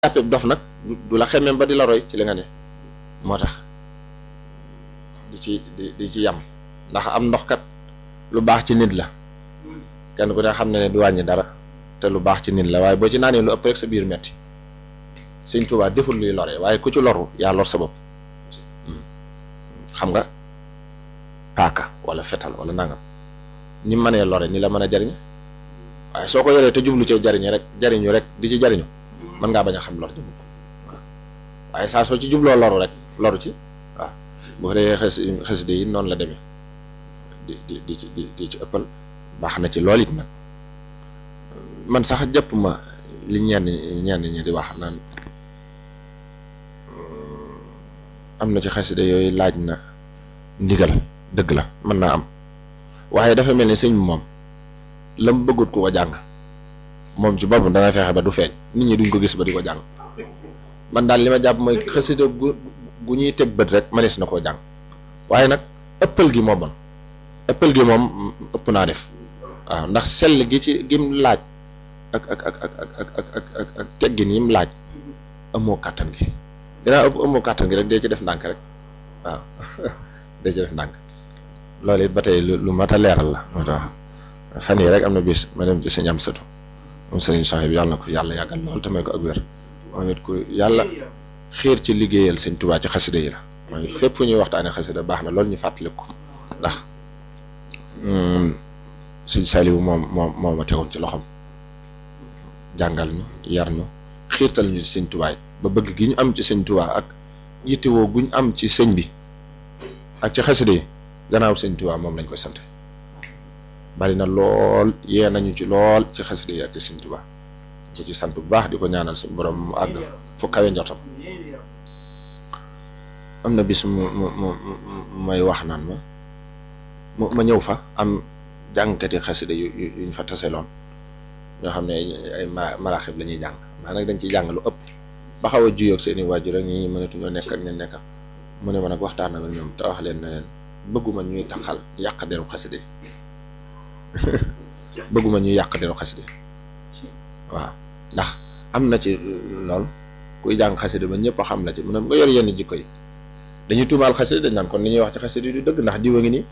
jàppee dof nag du la xemmeem ba di la roy ci li nga ne moo tax di ci di di ci yam ndax am ndox kat lu baax ci nit la kenn ku ne xam ne ne du wàññi dara te lu baax ci nit la waaye boo ci naanee lu ëpp rek sa biir metti Sëñ Tuubaa deful luy lore waaye ku ci loru yaa lor sa bopp xam nga paaka wala fetal wala nangam ni mënee lore ni la mën a jariñ waaye soo ko yoree te jublu cee jariñu rek jariñu rek di ci jariñu mën ngaa bañ a xam lor ji waaw waaye saa soo ci jubloo loru rek loru ci waaw bu ko defee xes xasida yi noonu la demee di di di ci di di ci ëppal baax na ci lool it nag man sax jàpp ma li ñenn ñenn ñi di wax naan am na ci xasida yooyu laaj na ndigal dëgg la mën naa am waaye dafa mel ni sëñ bi moom la mu bëggut ku ko jàng moom ci boppam dana fexe ba du feeñ nit ñi duñ ko gis ba di ko jàng man daal li ma jàpp mooy xasida gu gu ñuy teg bët rek manees na koo jàng waaye nag ëppal gi moo bon ëppal gi moom ëpp naa def waaw ndax sell gi ci gim laaj ak ak ak ak ak ak ak ak teggin yim laaj amoo kàttan gi dinaa ëpp amoo kàttan gi rek dee ci def ndànk rek waaw dee ci def ndànk loolu it ba tey lu mat a leeral la moo tax fan yii rek am na bis ma dem ci sëñ am sëtu moom sëriñ Soxna bi yàlla na ko yàlla yàggal lool te may ko ak wér moom it ku yàlla xiir ci liggéeyal sëñ Tuubaa ci xasida yi la mooy fépp fu ñuy waxtaanee xasida baax na loolu ñu fàttaliku ko ndax sëñ Saliou moom moom moo ma tegoon ci loxoom jàngal ñu yar ñu xiirtal ñu ci sëñ Tuubaa ba bëgg gi ñu am ci sëñ Tuubaa ak yittewoo gu ñu am ci sëñ bi ak ci xasida yi gannaaw sëñ Tuubaa moom lañ koy sant bari na lool yee nañu ci lool ci xasida yi ak ci sëñ Tuubaa ko ci sant bu baax di ko ñaanal suñu borom mu àgg fu kawe njortam am na bis mu mu mu may wax naan ma mu ma ñëw fa am jàngkati xasida yu yuñ fa taseloon ñoo xam ne ay maraaxib la ñuy jàng maa nag dañ ciy jàng lu ëpp ba xaw a juyoo ak seeni waajur rek ñi mënatuñoo nekk ak ña nekk mu ne ma nag waxtaan ak ñoom te wax leen ne leen bëgguma ñuy taxal yàq deru xasida yi bëgguma ñuy yàq deru xasida waaw ndax am na ci lool kuy jàng xasida ba ñëpp a xam la ci mu ne nga yor yenn jikko yi dañuy tuumaal xasida dañ naan kon li ñuy wax ci xasida yi du dëgg ndax diwa ngi nii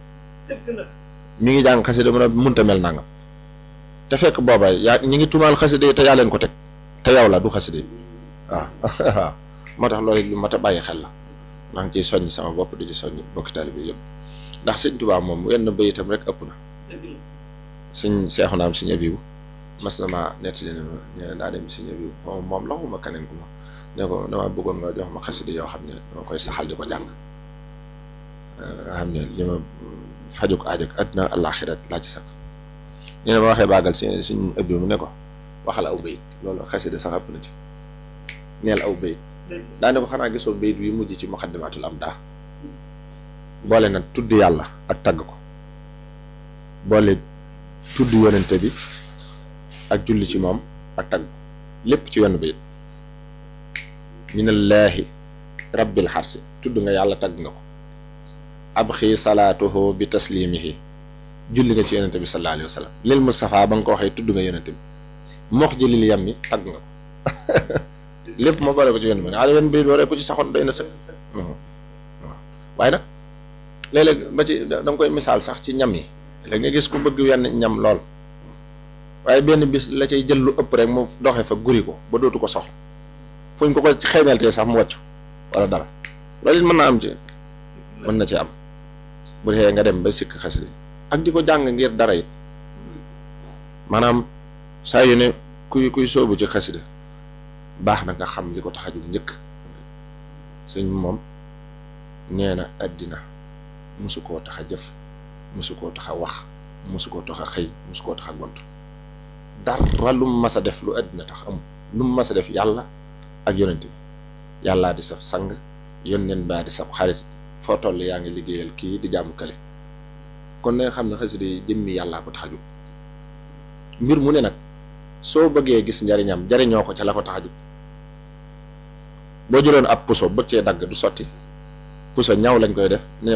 mi ngi jàng xasida mu ne munta mel nangam te fekk booba yaa ñi ngi tuumaal xasida yi te yaa leen ko teg te yow la du xasida yi waaw waaw moo tax loolu lu mat a bàyyi xel la maa ngi ciy soññ sama bopp di ci soññ bokki taalibe bi yëpp ndax sëñ Tuubaa moom wenn bayitam rek ëpp na suñ seexu naam suñu abibu mas na maa nettali ne ma nee na daa dem suñu abibu moom moom la xuma keneen ku ma ne ko dama bëggoon nga jox ma xasida yoo xam ne dama koy saxal di ko jàng nga xam ne li ma fajuk aajak àddina àllaaxira laa ci sax nee na ma waxee baagal si suñ abibu mu ne ko waxal aw bayit loolu xasida sax ëpp na ci neel aw bayit daane ko xanaa gisoo bayit wi mujj ci muqaddimatul am daa boole na tudd yàlla ak tagg ko boole tudd yonente bi ak julli ci moom ak tagg lépp ci wenn bayit minallaahi rabbil xarsi tudd nga yàlla tagg nga ko ab xii salaatuhu bi taslimihi julli nga ci yonente bi sallallahu alayhi wa sallam lil Mustafa ba nga ko waxee tudd nga yonente bi mox ji lil yam mi tagg nga ko lépp moo boole ko ci wenn bi nga wenn bayit waree ko ci saxoon doy na sëkk waaw waaye nag léeg-léeg ba ci da nga koy misaal sax ci ñam yi léegi nga gis ku bëgg wenn ñam lool waaye benn bis la cay jël lu ëpp rek mu doxe fa guri ko ba dootu ko soxla fuñ ko ko xeeñaltee sax mu wàcc wala dara loolu it mën na am ci mën na ci am bu dee nga dem ba sikk xasida ak di ko jàng ngir dara it maanaam saa yu ne kuy kuy soobu ci xasida baax na nga xam li ko tax a jóg njëkk sëñ moom nee na àddina musu koo tax a jëf musu koo tax a wax musu koo tax a xëy musu koo tax a gont dara lu mu mas a def lu àddina tax amul lu mu mas a def yàlla ak yonent bi yàllaa di saf sang yónneen baa di saf xarit foo toll yaa ngi liggéeyal kii di jàmm kale kon na nga xam ne xasida yi jëmmi yàllaa ko tax a jóg mbir mu ne nag soo bëggee gis njariñam jariñoo ko ca la ko tax a jóg boo jëloon ab puso bëgg cee dagg du sotti puso ñaw lañ koy def